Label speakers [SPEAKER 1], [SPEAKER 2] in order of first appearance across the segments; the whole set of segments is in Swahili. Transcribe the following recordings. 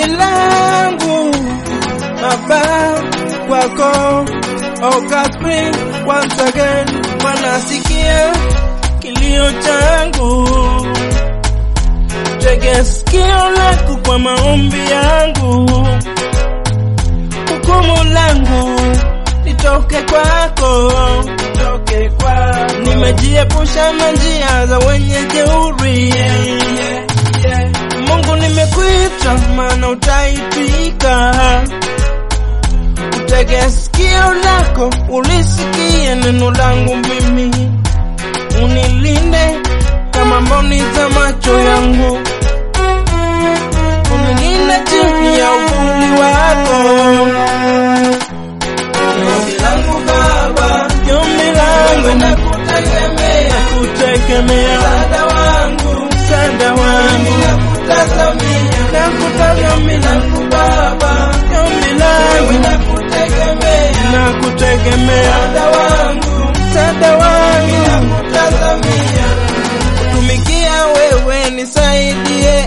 [SPEAKER 1] ombi langu Baba kwako Oh Catherine, once again wanasikia kilio changu, tege sikio lako kwa maombi yangu, hukumu langu litoke kwako, litoke kwako. Nimejiepusha na njia za wenye jeuri, Mungu nimekuita, maana utaitika Utege sikio lako ulisikie neno langu mimi, unilinde kama mboni za macho yangu, unilinde chini ya uvuli wako. Ombi langu Baba, ombi langu nakutegemea, nakutegemea, msaada wangu, msaada wangu, nakutazamia, nakutazamia langu Baba, ombi langu nakutegemea, nakutegemea, msaada wangu, msaada wangu, nakutazamia, kutumikia wewe nisaidie,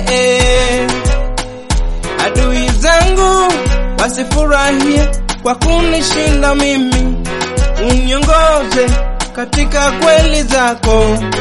[SPEAKER 1] adui zangu wasifurahie kwa kunishinda mimi, uniongoze katika kweli zako.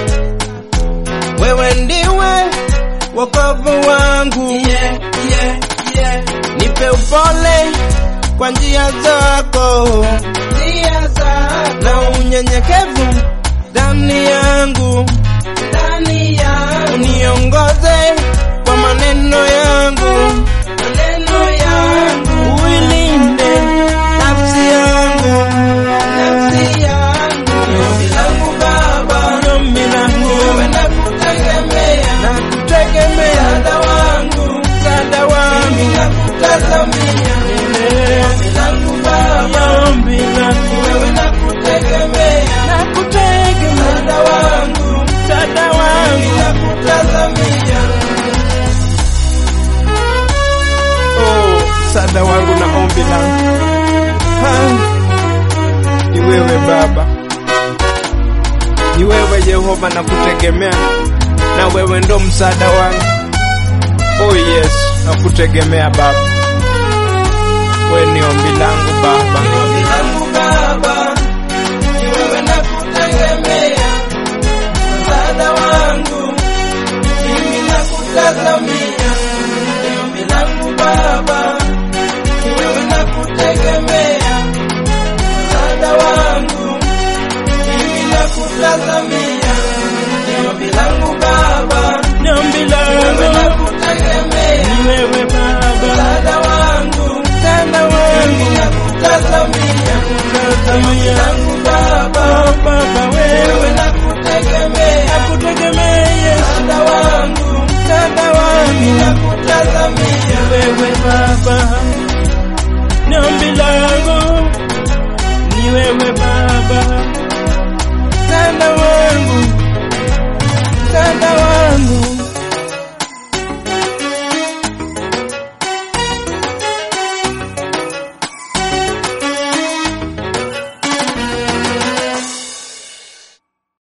[SPEAKER 1] Wewe ndiwe wokovu wangu, yeah, yeah, yeah. Nipe upole kwa njia zako, njia zako, na unyenyekevu ndani yangu, ndani yangu, uniongoze kwa maneno yangu, maneno yangu, uilinde nafsi yangu, nafsi yangu, ombi langu Baba, ombi langu, wewe nakutegemea, nakutegemea, msaada wangu, msaada wangu, nakutazamia, ombi langu Baba, ombi langu, wewe nakutegemea, nakutegemea, msaada wangu, msaada wangu, nakutazamia Oh, msaada wangu na ombi langu Ha, ni wewe Baba, ni wewe Yehova, na kutegemea na wewe ndo msaada wangu. Oh yes, na kutegemea Baba, wewe ni ombi langu Baba, ni ombi langu Baba, ni wewe na kutegemea, msaada wangu, mimi nakutazamia